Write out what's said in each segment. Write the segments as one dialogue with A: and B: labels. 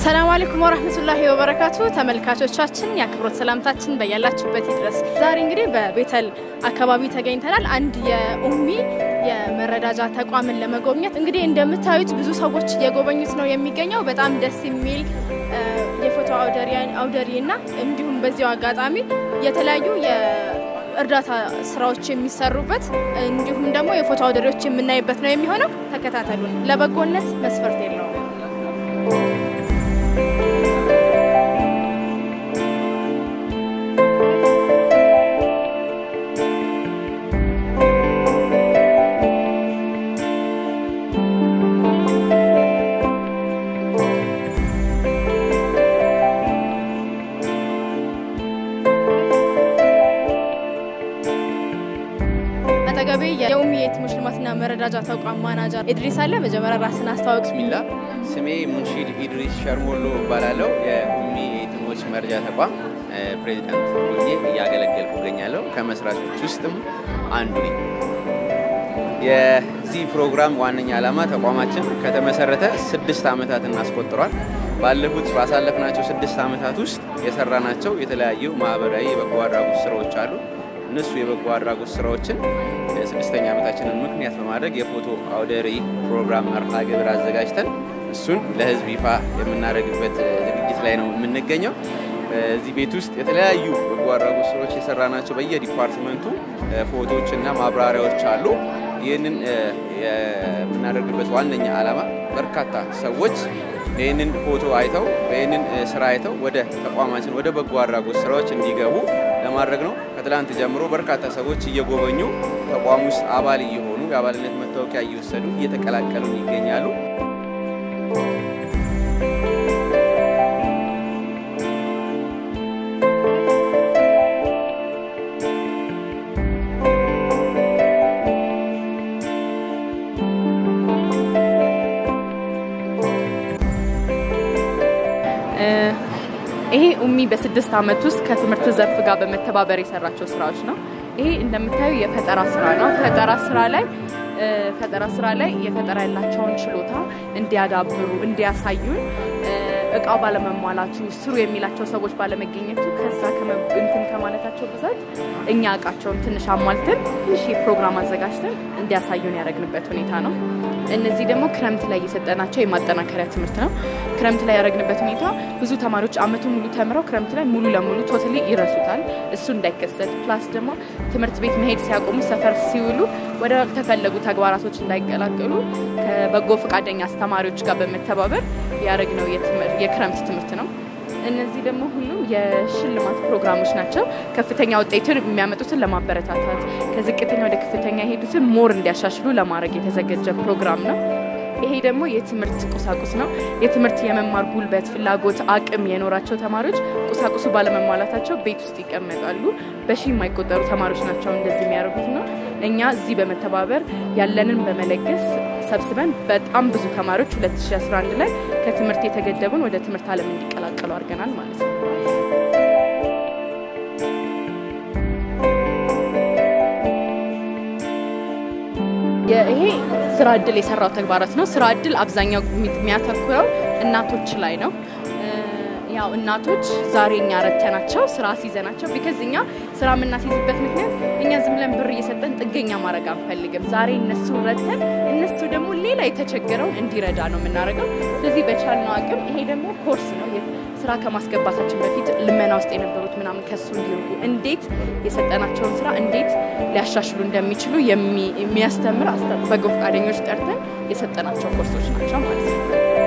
A: ሰላም አለይኩም ወራህመቱላሂ ወበረካቱ ተመልካቾቻችን የአክብሮት ሰላምታችን በያላችሁበት ይድረስ። ዛሬ እንግዲህ በቤተል አካባቢ ተገኝተናል። አንድ የኡሚ የመረዳጃ ተቋምን ለመጎብኘት እንግዲህ እንደምታዩት ብዙ ሰዎች እየጎበኙት ነው የሚገኘው። በጣም ደስ የሚል የፎቶ አውደሪ እና እንዲሁም በዚያው አጋጣሚ የተለያዩ የእርዳታ ስራዎች የሚሰሩበት እንዲሁም ደግሞ የፎቶ አውደሪዎች የምናይበት ነው የሚሆነው። ተከታተሉን። ለበጎነት መስፈርት የለውም። አጠገቤ የኡሚ የቲሞች ልማትና መረዳጃ ተቋም ማናጀር ኢድሪስ አለ። መጀመሪያ ራስን አስተዋወቅ።
B: ቢስሚላ ስሜ ሙንሺድ ኢድሪስ ሸርሞሎ እባላለሁ። የኡሚ የቲሞች መርጃ ተቋም ፕሬዚዳንት ሆኜ እያገለገልኩ እገኛለሁ። ከመስራቾች ውስጥም አንዱ ነኝ። የዚህ ፕሮግራም ዋነኛ ዓላማ ተቋማችን ከተመሰረተ ስድስት ዓመታትን አስቆጥሯል። ባለፉት ባሳለፍናቸው ስድስት ዓመታት ውስጥ የሰራናቸው የተለያዩ ማህበራዊ የበጎ አድራጎት ስራዎች አሉ። እነሱ የበጎ አድራጎት ስራዎችን ስድስተኛ ዓመታችንን ምክንያት በማድረግ የፎቶ አውደ ርዕይ ፕሮግራም መርሃ ግብር አዘጋጅተን እሱን ለህዝብ ይፋ የምናደርግበት ዝግጅት ላይ ነው የምንገኘው። እዚህ ቤት ውስጥ የተለያዩ በጎ አድራጎት ስራዎች የሰራናቸው በየዲፓርትመንቱ ፎቶዎች እና ማብራሪያዎች አሉ። ይህንን የምናደርግበት ዋነኛ ዓላማ በርካታ ሰዎች ይህንን ፎቶ አይተው ይህንን ስራ አይተው ወደ ተቋማችን ወደ በጎ አድራጎት ስራዎች እንዲገቡ ለማድረግ ነው። ከትላንት ጀምሮ በርካታ ሰዎች እየጎበኙ ተቋም ውስጥ አባል እየሆኑ የአባልነት መታወቂያ እየወሰዱ እየተቀላቀሉ ይገኛሉ።
C: ይሄ ኡሚ በስድስት ዓመት ውስጥ ከትምህርት ዘርፍ ጋር በመተባበር የሰራቸው ስራዎች ነው። ይሄ እንደምታዩ የፈጠራ ስራ ነው። ፈጠራ ስራ ላይ ፈጠራ ስራ ላይ የፈጠራ ያላቸውን ችሎታ እንዲያዳብሩ እንዲያሳዩን እቃው ባለመሟላቱ ስሩ የሚላቸው ሰዎች ባለመገኘቱ ከዛ እንትን ከማለታቸው ብዛት እኛ እቃቸውን ትንሽ አሟልተን ትንሽ ፕሮግራም አዘጋጅተን እንዲያሳዩን ያደረግንበት ሁኔታ ነው። እነዚህ ደግሞ ክረምት ላይ የሰጠናቸው የማጠናከሪያ ትምህርት ነው። ክረምት ላይ ያደረግንበት ሁኔታ ብዙ ተማሪዎች አመቱን ሙሉ ተምረው ክረምት ላይ ሙሉ ለሙሉ ቶታሊ ይረሱታል። እሱ እንዳይከሰት ፕላስ ደግሞ ትምህርት ቤት መሄድ ሲያቆሙ ሰፈር ሲውሉ ወደ ተፈለጉ ተግባራቶች እንዳይቀላቀሉ ከበጎ ፈቃደኛ አስተማሪዎች ጋር በመተባበር ያደረግነው የክረምት ትምህርት ነው። እነዚህ ደግሞ ሁሉም የሽልማት ፕሮግራሞች ናቸው። ከፍተኛ ውጤትን የሚያመጡትን ለማበረታታት ከዝቅተኛ ወደ ከፍተኛ የሄዱትን ሞር እንዲያሻሽሉ ለማድረግ የተዘጋጀ ፕሮግራም ነው። ይሄ ደግሞ የትምህርት ቁሳቁስ ነው። የትምህርት የመማር ጉልበት፣ ፍላጎት፣ አቅም የኖራቸው ተማሪዎች ቁሳቁሱ ባለመሟላታቸው ቤት ውስጥ ይቀመጣሉ። በሺ የማይቆጠሩ ተማሪዎች ናቸው እንደዚህ የሚያደርጉት ነው። እኛ እዚህ በመተባበር ያለንን በመለገስ ሰብስበን በጣም ብዙ ተማሪዎች 2011 ላይ ከትምህርት የተገደቡን ወደ ትምህርት ዓለም እንዲቀላቀሉ አድርገናል ማለት ነው። ይሄ ስራ እድል የሰራው ተግባራት ነው። ስራ እድል አብዛኛው የሚያተኩረው እናቶች ላይ ነው። ያው እናቶች ዛሬ እኛ ረተናቸው ስራ ሲይዘናቸው ቢከዝ እኛ ስራ የምናስይዝበት ምክንያት እኛ ዝም ብለን ብር እየሰጠን ጥገኛ ማድረግ አንፈልግም። ዛሬ እነሱ ረተን እነሱ ደግሞ ሌላ የተቸገረውን እንዲረዳ ነው የምናደርገው። ስለዚህ በቻልነው አቅም ይሄ ደግሞ ኮርስ ነው ስራ ከማስገባታችን በፊት ልመና ውስጥ የነበሩት ምናምን ከሱ እንዲርቁ እንዴት የሰጠናቸውን ስራ እንዴት ሊያሻሽሉ እንደሚችሉ የሚያስተምር በጎ ፈቃደኞች ጠርተን የሰጠናቸው ኮርሶች ናቸው ማለት ነው።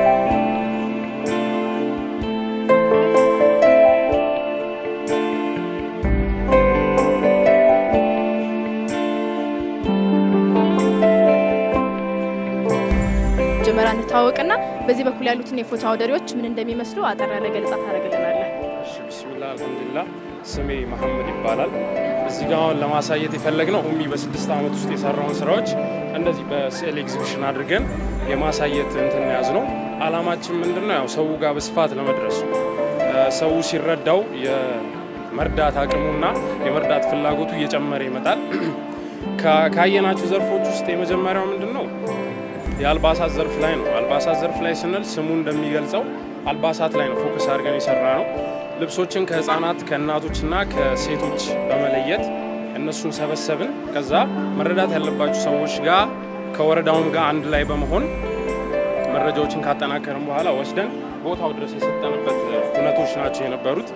A: መጀመሪያ እንተዋወቅና በዚህ በኩል ያሉትን የፎቶ አውደሪዎች ምን እንደሚመስሉ አጠር ያለ ገለጻ ታደርግልናለህ።
D: ብስሚላ አልሐምዱሊላ ስሜ መሐመድ ይባላል። እዚህ ጋ አሁን ለማሳየት የፈለግነው ኡሚ በስድስት ዓመት ውስጥ የሰራውን ስራዎች እንደዚህ በስዕል ኤግዚቢሽን አድርገን የማሳየት እንትን ያዝ ነው። አላማችን ምንድን ነው? ያው ሰው ጋር በስፋት ለመድረስ ነው። ሰው ሲረዳው የመርዳት አቅሙና የመርዳት ፍላጎቱ እየጨመረ ይመጣል። ካየናቸው ዘርፎች ውስጥ የመጀመሪያው ምንድን ነው? የአልባሳት ዘርፍ ላይ ነው። አልባሳት ዘርፍ ላይ ስንል ስሙ እንደሚገልጸው አልባሳት ላይ ነው ፎከስ አድርገን የሰራ ነው። ልብሶችን ከህፃናት ከእናቶችና ከሴቶች በመለየት እነሱን ሰበሰብን። ከዛ መረዳት ያለባቸው ሰዎች ጋር ከወረዳውም ጋር አንድ ላይ በመሆን መረጃዎችን ካጠናከርን በኋላ ወስደን ቦታው ድረስ የሰጠንበት እውነቶች ናቸው የነበሩት።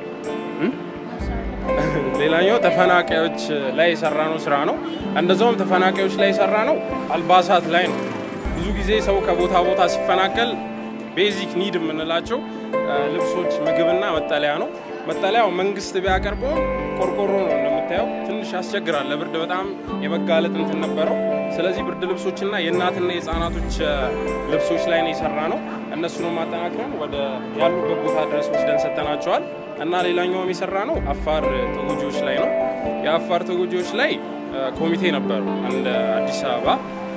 D: ሌላኛው ተፈናቃዮች ላይ የሰራነው ስራ ነው። እንደዛውም ተፈናቃዮች ላይ የሰራነው አልባሳት ላይ ነው። ብዙ ጊዜ ሰው ከቦታ ቦታ ሲፈናቀል ቤዚክ ኒድ የምንላቸው ልብሶች፣ ምግብና መጠለያ ነው። መጠለያው መንግስት ቢያቀርበውም ቆርቆሮ ነው እንደምታየው፣ ትንሽ ያስቸግራል። ለብርድ በጣም የመጋለጥ እንትን ነበረው። ስለዚህ ብርድ ልብሶችና የእናትና የህፃናቶች ልብሶች ላይ ነው የሰራ ነው። እነሱንም አጠናክረን ወደ ያሉበት ቦታ ድረስ ወስደን ሰጥተናቸዋል። እና ሌላኛውም የሰራ ነው አፋር ተጎጂዎች ላይ ነው። የአፋር ተጎጂዎች ላይ ኮሚቴ ነበሩ። እንደ አዲስ አበባ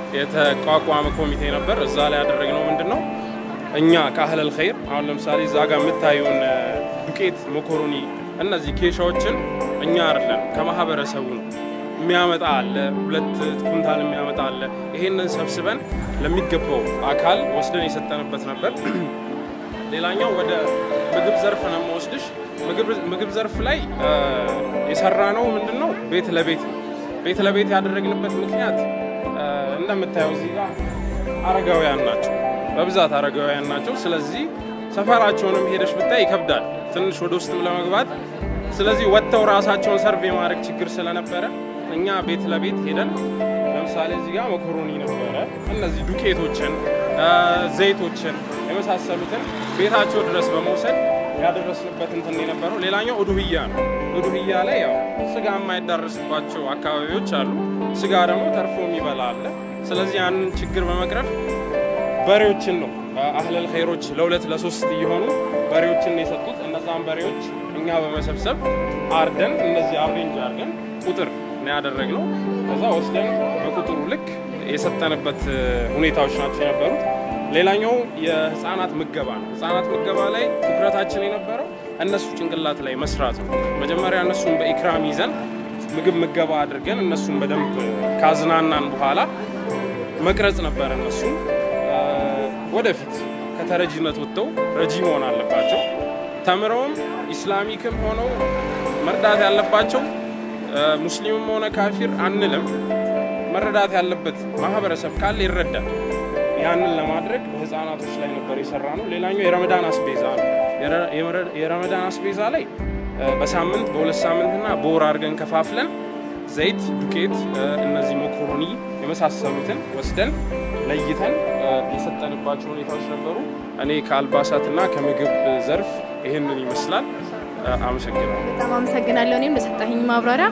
D: የተቋቋመ ኮሚቴ ነበር። እዛ ላይ ያደረግነው ምንድን ነው እኛ ከአህለል ኸይር አሁን ለምሳሌ እዛ ጋር የምታዩን ዱቄት፣ መኮሮኒ፣ እነዚህ ኬሻዎችን እኛ አይደለም ከማህበረሰቡ ነው የሚያመጣ አለ። ሁለት ኩንታል የሚያመጣ አለ። ይሄንን ሰብስበን ለሚገባው አካል ወስደን የሰጠንበት ነበር። ሌላኛው ወደ ምግብ ዘርፍ ነው የምወስድሽ። ምግብ ዘርፍ ላይ የሰራ ነው ምንድን ነው ቤት ለቤት ቤት ለቤት ያደረግንበት ምክንያት እንደምታየው እዚህ ጋር አረጋውያን ናቸው፣ በብዛት አረጋውያን ናቸው። ስለዚህ ሰፈራቸውንም ሄደሽ ብታይ ይከብዳል ትንሽ ወደ ውስጥም ለመግባት። ስለዚህ ወጥተው ራሳቸውን ሰርቭ የማድረግ ችግር ስለነበረ እኛ ቤት ለቤት ሄደን ለምሳሌ እዚህ ጋር መኮሮኒ ነበረ፣ እነዚህ ዱቄቶችን፣ ዘይቶችን የመሳሰሉትን ቤታቸው ድረስ በመውሰድ ያደረስንበት እንትን የነበረው። ሌላኛው ኡዱህያ ነው። ኡዱህያ ላይ ያው ስጋ የማይዳረስባቸው አካባቢዎች አሉ። ስጋ ደግሞ ተርፎ የሚበላ አለ። ስለዚህ ያንን ችግር በመቅረፍ በሬዎችን ነው አህለል ኸይሮች ለሁለት ለሶስት እየሆኑ በሬዎችን የሰጡት። እነዛን በሬዎች እኛ በመሰብሰብ አርደን እነዚህ አሬንጅ አርገን ቁጥር ነው ያደረግነው። ከዛ ወስደን በቁጥሩ ልክ የሰጠንበት ሁኔታዎች ናቸው የነበሩት። ሌላኛው የህፃናት ምገባ ነው። ህፃናት ምገባ ላይ ትኩረታችን የነበረው እነሱ ጭንቅላት ላይ መስራት ነው። መጀመሪያ እነሱን በኢክራም ይዘን ምግብ ምገባ አድርገን እነሱን በደንብ ካዝናናን በኋላ መቅረጽ ነበር። እነሱን ወደፊት ከተረጂነት ወጥተው ረጂ መሆን አለባቸው። ተምረውም ኢስላሚክም ሆነው መርዳት ያለባቸው ሙስሊምም ሆነ ካፊር አንልም። መረዳት ያለበት ማህበረሰብ ካለ ይረዳል። ያንን ለማድረግ በህፃናቶች ላይ ነበር የሰራ ነው። ሌላኛው የረመዳን አስቤዛ ነው። የረመዳን አስቤዛ ላይ በሳምንት በሁለት ሳምንትና በወር አድርገን ከፋፍለን ዘይት፣ ዱቄት፣ እነዚህ መኮሮኒ የመሳሰሉትን ወስደን ለይተን የሰጠንባቸው ሁኔታዎች ነበሩ። እኔ ከአልባሳትና ከምግብ ዘርፍ ይህንን ይመስላል። አመሰግናለሁ።
A: በጣም አመሰግናለሁ እኔም ለሰጣኝ ማብራሪያ።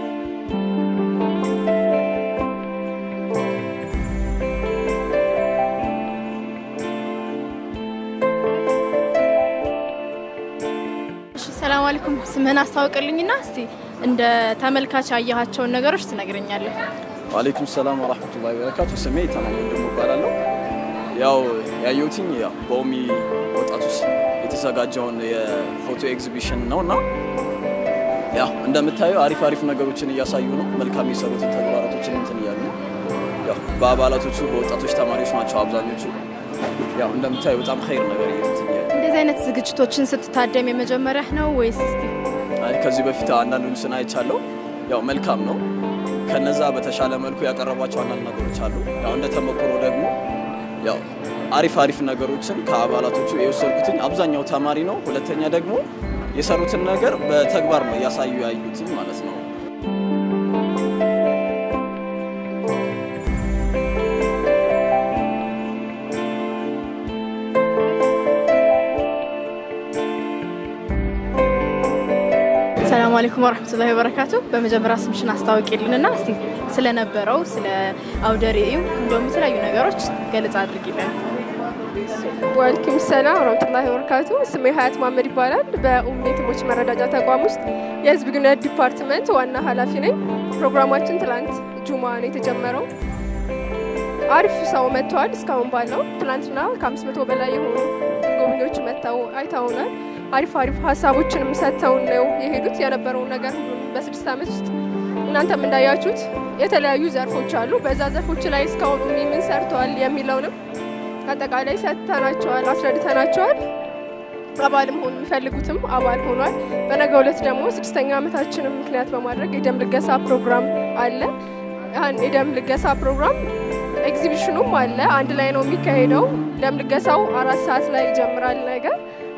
A: ሰላም አለይኩም። ስምህን አስታውቅልኝና እስቲ እንደ ተመልካች ያየሃቸውን ነገሮች ትነግረኛለህ?
E: ዋሌይኩም ሰላም ወራህመቱላሂ ወበረካቱ። ስሜ ተማም ወንድሙ እባላለሁ። ያው ያየሁትኝ ያው በኦሚ ወጣቶች የተዘጋጀውን የፎቶ ኤግዚቢሽን ነው እና ያው እንደምታየው አሪፍ አሪፍ ነገሮችን እያሳዩ ነው። መልካም የሰሩትን ተግባራቶችን እንትን እያሉ ነው። ያው በአባላቶቹ በወጣቶች ተማሪዎች ናቸው አብዛኞቹ። ያው እንደምታየው በጣም ኸይር ነገር እንትን እያሉ
A: እንደዚህ አይነት ዝግጅቶችን ስትታደም የመጀመሪያህ ነው ወይስ እስቲ
E: አይ ከዚህ በፊት አንዳንዱን ስና አይቻለሁ። ያው መልካም ነው። ከነዛ በተሻለ መልኩ ያቀረቧቸው አንዳንድ ነገሮች አሉ። ያው እንደ ተሞክሮ ደግሞ ያው አሪፍ አሪፍ ነገሮችን ከአባላቶቹ የወሰድኩትኝ አብዛኛው ተማሪ ነው። ሁለተኛ ደግሞ የሰሩትን ነገር በተግባር ነው እያሳዩ ያዩትኝ ማለት ነው።
A: ሰላም አለይኩም ወረህመቱላሂ ወበረካቱ። በመጀመሪያ ስምሽን አስታውቂልንና እስቲ ስለነበረው ስለ አውደ ርዕዩ እንዲሁም የተለያዩ ነገሮች ገለጻ አድርጊልን።
F: ዋልኪም ሰላም ወረህመቱላሂ ወበረካቱ። ስሜ ሀያት ማመድ ይባላል። በኡም የቲሞች መረዳጃ ተቋም ውስጥ የህዝብ ግንኙነት ዲፓርትመንት ዋና ኃላፊ ነኝ። ፕሮግራማችን ትላንት ጁማ ነው የተጀመረው። አሪፍ ሰው መጥተዋል። እስካሁን ባለው ትላንትና ከአምስት መቶ በላይ የሆኑ ጎብኚዎች መጥተው አይተውናል። አሪፍ አሪፍ ሀሳቦችንም ሰጥተውን ነው የሄዱት። የነበረውን ነገር ሁሉን በስድስት ዓመት ውስጥ እናንተም እንዳያችሁት የተለያዩ ዘርፎች አሉ። በዛ ዘርፎች ላይ እስካሁን ኡሚ ምን ሰርተዋል የሚለውንም አጠቃላይ ሰጥተናቸዋል፣ አስረድተናቸዋል። አባል መሆን የሚፈልጉትም አባል ሆኗል። በነገው ዕለት ደግሞ ስድስተኛ ዓመታችንን ምክንያት በማድረግ የደም ልገሳ ፕሮግራም አለ። ያን የደም ልገሳ ፕሮግራም ኤግዚቢሽኑም አለ። አንድ ላይ ነው የሚካሄደው። ደም ልገሳው አራት ሰዓት ላይ ይጀምራል ነገር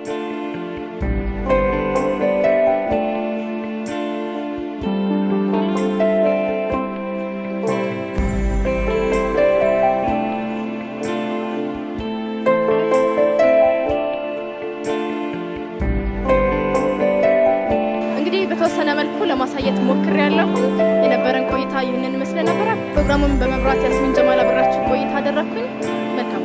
A: እንግዲህ በተወሰነ መልኩ ለማሳየት ሞክር ያለሁ የነበረን ቆይታ ይህንን ይመስል ነበረ። ፕሮግራሙን በመብራት ያስሚን ጀማል አብራችሁ ቆይታ አደረግኩኝ። መልካም